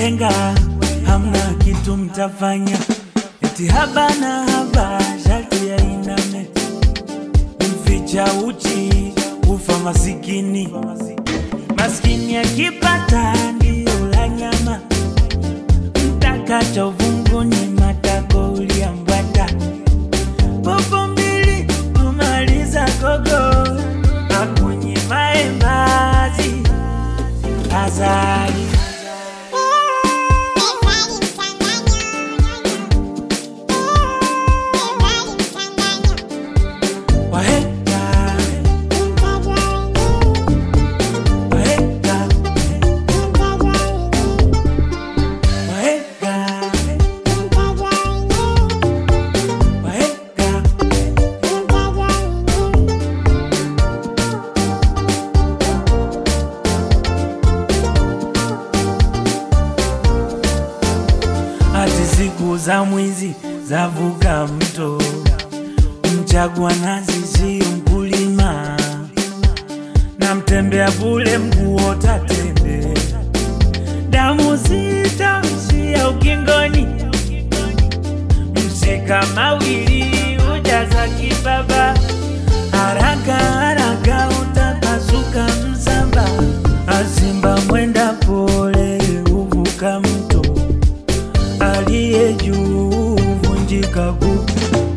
wahenga hamna kitu mtafanya, eti haba na haba sharti ya iname, mficha uchi ufa masikini, maskini akipata ndio la nyama, mtakacha uvunguni matako uliambata, popo mbili kumaliza gogo, akunye maembazi azali wahenga wahenga wahenga wahenga ati siku za mwizi zavuka mto, mchagua nazi sio mkulima, na mtembea bule mkuota tembe, damu zitaishia ukingoni, mshika mawili ujaza kibaba, haraka haraka utapasuka msamba, azimba mwenda pole uvuka mto aliye juu vunjika guu